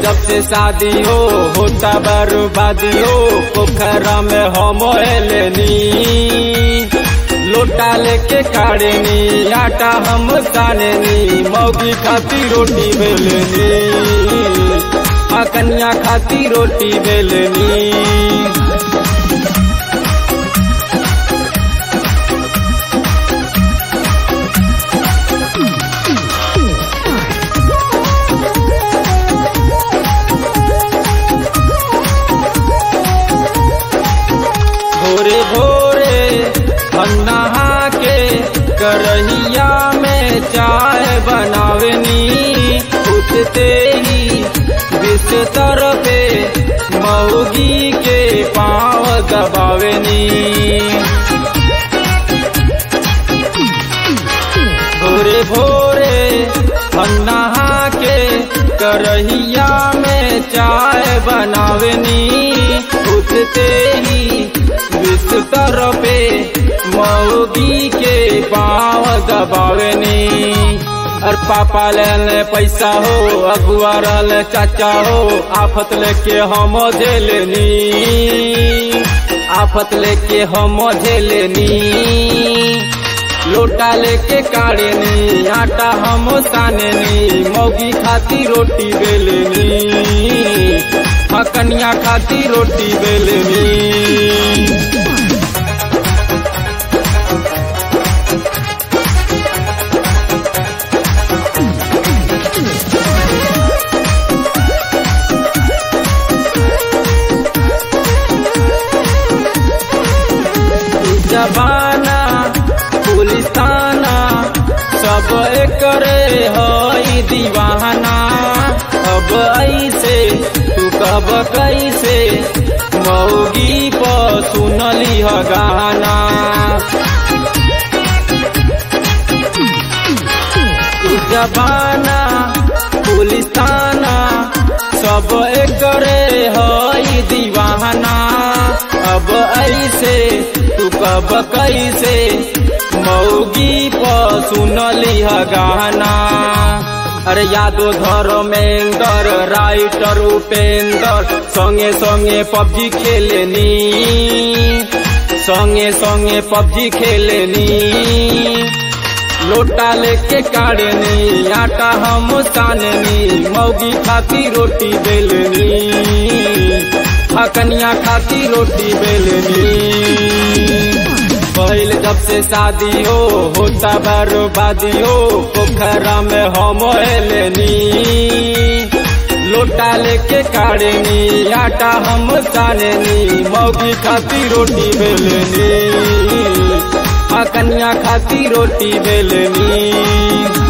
जब से शादी हो होता बर्बादी हो पोखरा में हम लेनी लोटा लेके काढ़नी आटा हम साननी मौगी खाती रोटी बेलनी आ कन्या खाती रोटी बेलनी भोरे भोरे हम नहा के करहिया में चाय बनावनी उठते ही बिस्तर पे मऊगी के पाँव दबावनी भोरे भोरे हम नहा के करहिया में चाय बनावनी उठते ही बिस्तर पे मऊगी के पाँव दबावनी और पापा ले पैसा हो अगुआ रहल चाचा हो आफत लेके हम झेलनी आफत लेके हम झेलनी लोटा लेके काढ़नी आटा हम साननी मौगी खाती रोटी बेलनी हाँ कन्या खाती रोटी बेलनी जबाना पुलिसाना सब करे हई दीवाना अब ऐसे तू कब कैसे मौगी पर सुनली ह गाना जबाना पुलिसाना सब करे हई दीवाना अब ऐसे तू कब कैसे मौगी पर सुनली ह गाना अरे यादो धर्मेंद्र राइटर उपेंद्र संगे संगे पबजी खेलनी संगे संगे पबजी खेलनी लोटा लेके काढ़नी आटा हम साननी मौगी खाती रोटी बेलनी आ कन्या खाती रोटी बेलनी पहल जब से शादी हो होता बर्बादी हो पोखरा में हम लेनी लोटा लेके काढ़नी आटा हम साननी मौगी खाती रोटी बेलनी आ कन्या खाती रोटी बेलनी